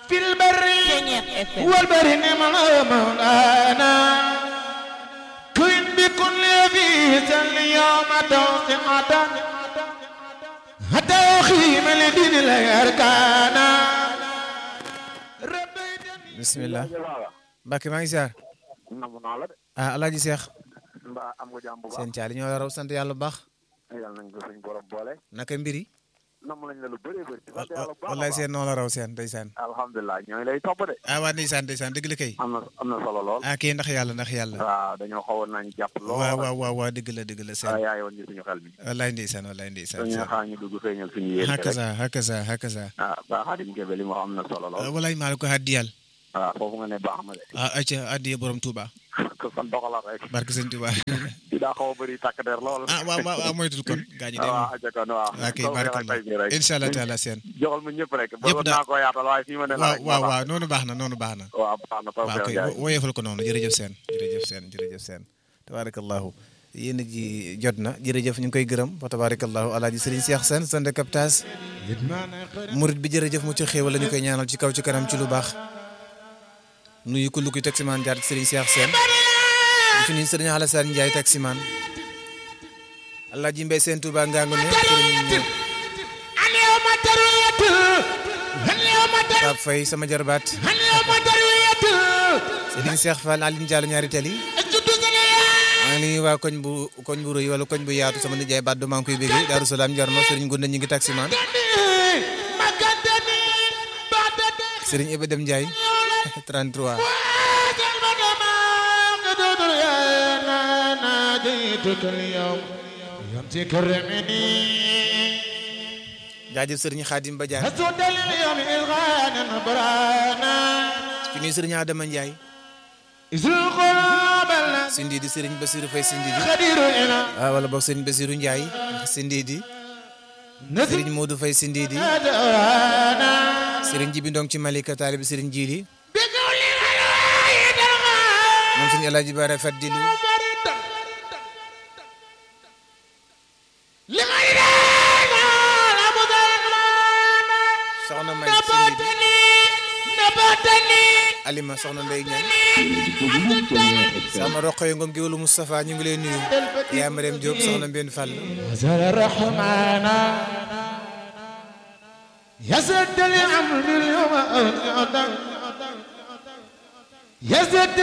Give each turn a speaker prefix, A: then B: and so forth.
A: في البر
B: Ceñeex FM
A: والبر نعم مولانا كن بكل في اليوم توسعة حتى يخيم لدين الأركانا ربيتني
C: bismillah Mbacke maa ngi ziar
D: namu naa la de
C: ah alaaji seex
D: mbaa am nga jàmm bu baax
C: seen caali ñoo la raw sant yàlla bu baax
D: yàlla nañ ko suñ borom boole
C: naka mbiri
D: namm lañ la lu bëree bëri sant yàlla bu baax a
C: wallaay
D: baax
C: seen noo la raw seen ndeysaan
D: alhamdulilah ñooy lay topp de
C: ah waa ndeysaan ndeysaan dëgg la kay
D: am na am na solo lool
C: ah kii ndax yàlla ndax yàlla
D: waaw dañoo xawoon nañu jàpp lool
C: waaw waaw waaw waaw dëgg la dëgg la seen
D: waaw yaa yoon ñu suñu xel mi
C: wallaay ndeysaan wallaay ndeysaan
D: dañuy
C: seen
D: xaar ñu dugg feeñal suñu yéen rek
C: hakaza hakaza hakaza
D: ah ba xaadim kebe li mu am na solo lool
C: wallaay maa la ko haddiyal
D: waaw foofu nga ne baax na de
C: ah acca addiya borom Touba
D: ko san doxala rek
C: barke sëñ Touba
D: di daa xaw a bëri takk der lool
C: ah waaw waaw waaw moytul kon gaañu dem
D: waaw aja kon waaw
C: waa kay
D: Soo yàlla
C: barakallah
D: tey jii rek
C: incha allah taala seen
D: joxal ma ñëpp rek ba
C: Ñëpp
D: woon
C: daal.
D: naa ko yaatal waaye fii ma ne la
C: waaw
D: rek
C: waaw
D: moo tax.
C: waaw noonu baax na noonu baax na
D: waaw baax na
C: waaw
D: Tawfekh
C: kay
D: Ndiaye.
C: woyefal ko noonu jërëjëf seen jërëjëf seen jërëjëf seen tabarakallahu yéen a ji jot na jërëjëf ñu ngi koy gërëm fa tabarakallahu alaaji sëriñ Cheikh Sène sande captage murit bi jërëjëf mu ci xéewal la ñu koy ñaanal ci kaw ci kanam ci lu baax nuyu ko lu koy taximaan jaar ci sëriñ Cheikh Sène di fi nuyu sëriñ Alassane Ndiaye taximaan alaaji Mbay seen Touba ngangu ne sëriñ
A: اليوم ترويت اليوم ترويت
C: Pape Faye sama jarbaat
A: اليوم ترويت
C: sëriñ Cheikh Fall Aline Diallo ñaari tali
A: الجد زليا
C: maa ngi nuyu waa koñ bu koñ bu rëy wala koñ bu yaatu sama nijaay Badou maa ngi koy béggee Darou Salaam Jarno Serigne Gunda ñu ngi taximaan
A: مكانتني بعدني
C: Serigne Iba Dem Ndiaye 33
A: ناديتك اليوم يوم تكرمني
C: jaajëf Serigne Khadim Badiane
A: هزود اليوم إلغانا برانا
C: ci nuyu Serigne Adama Ndiaye
A: إذ القلوب
C: Sindi di Serigne Bassirou Faye Sindi di
A: الخدير إلى
C: ah wala boog Serigne Bassirou Ndiaye Sindi di
A: نزل
C: Serigne Modou Faye Sindi di
A: دوانا
C: Serigne Jibi Ndong ci Malika Talib Serigne Jili
A: بقول الواحد الغالي
C: moom Serigne El Hadj Bara Fadilu
A: لغير أبو
C: soxna May Sindi di
A: نباتني نباتني
C: Alima soxna Ndeye Niang sama roqo yi ngoom géwalu Moustapha ñu ngi lay nuyu yaa Mariam Diop soxna Mbène Fall
A: نزل الرحمن يزد الأمر اليوم يزد